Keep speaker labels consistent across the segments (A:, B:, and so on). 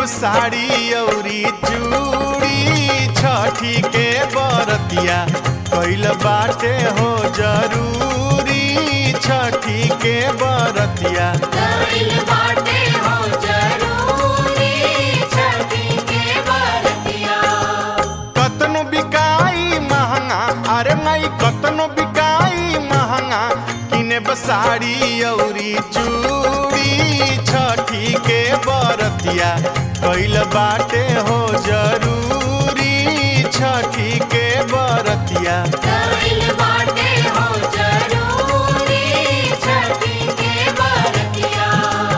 A: साड़ी औरी चूड़ी छठी के बरतिया कैल बाटे हो जरूरी छठी के बरतिया
B: कइल बाटे हो जरूरी छठी के बरतिया
A: कतनो बिकाई महंगा अरे माई कतनो बिकाई महंगा किने बसाड़ी औरी चूड़ी छठी के बरतिया कैल बाटे हो जरूरी छठी के बरतिया
B: कइल बाटे हो जरूरी छठी के बरतिया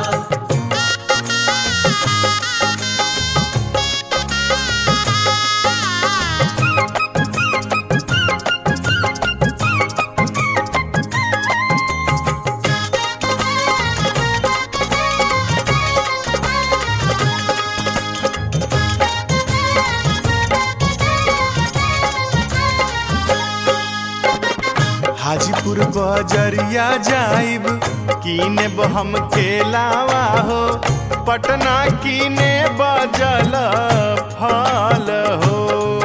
A: हाजीपुर बजरिया जाइब कीने हम केलावा हो पटना कीने बजल फल हो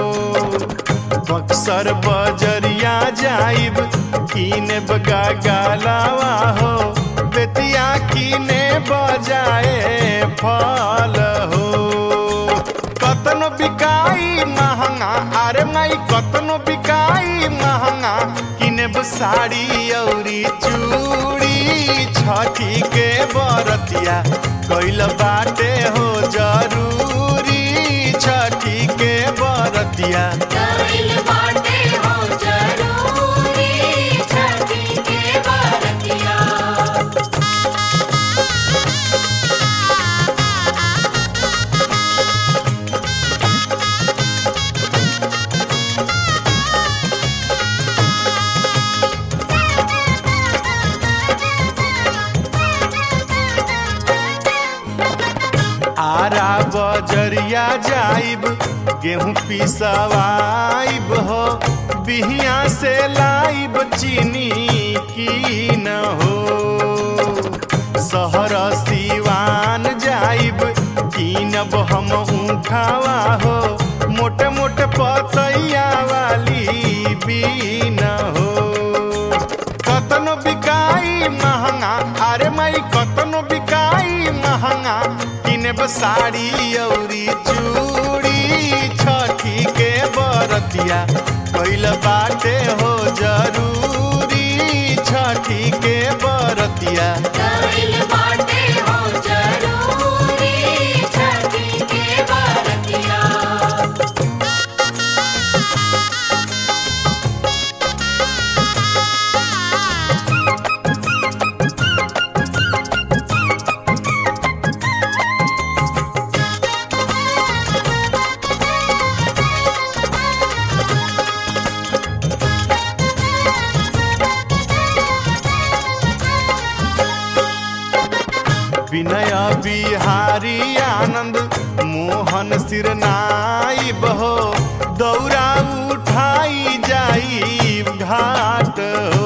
A: बक्सर बजरिया जाइब कीने बगा गालावा हो बेतिया कीने बजाए फल हो कतनो बिकाई महंगा अरे माई कतनो बिकाई महंगा किनेब साड़ी औरी चूड़ी छठी के बरतिया कैल बाटे हो जरूरी छठी के बरतिया
B: कइल बाटे हो जरूरी छठी के बरतिया
A: आरा बजरिया जाइब गेहूं पिसवाइब हो बिहिया से लाइब चीनी की न हो शहर सिवान जाइब कीनब हम ऊखावा हो मोटे मोटे पतैया वाली बीन हो कतनो बिकाई महंगा अरे माई कतनो बिकाई महंगा किनेब साड़ी औरी चूड़ी छठी के बरतिया कैल बाटे हो जरूरी छठी के बरतिया
B: कइल बाटे हो जरूरी छठी के बरतिया
A: विनय बिहारी आनंद मोहन सिरनाई बहो दौरा उठाई जाई घाट हो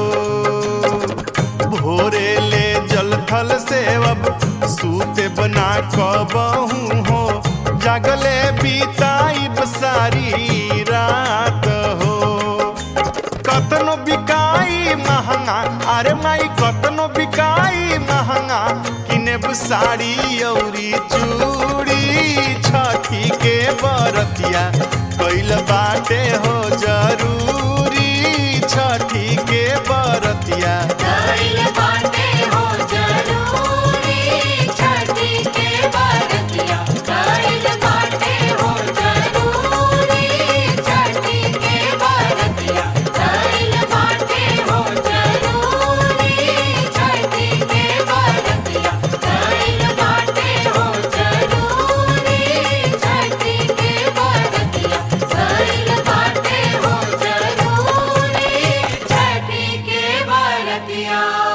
A: भोरे ले जल थल सेवब सूते बना कबहू हो जागले बीताई सारी रात हो कतनो बिकाई महंगा अरे माई कतनो बिकाई महंगा किनेब साड़ी औरी चूड़ी छठी के बरतिया कैल बाटे हो जरूरी छठी के बरतिया
B: कइल बाटे हो जरूरी छठी के बरतिया कइल बाटे हो जरूरी छठी के बरतिया कइल बाटे हो जरूरी छठी के बरतिया कइल बाटे हो जरूरी छठी के बरतिया कइल बाटे हो जरूरी छठी के बरतिया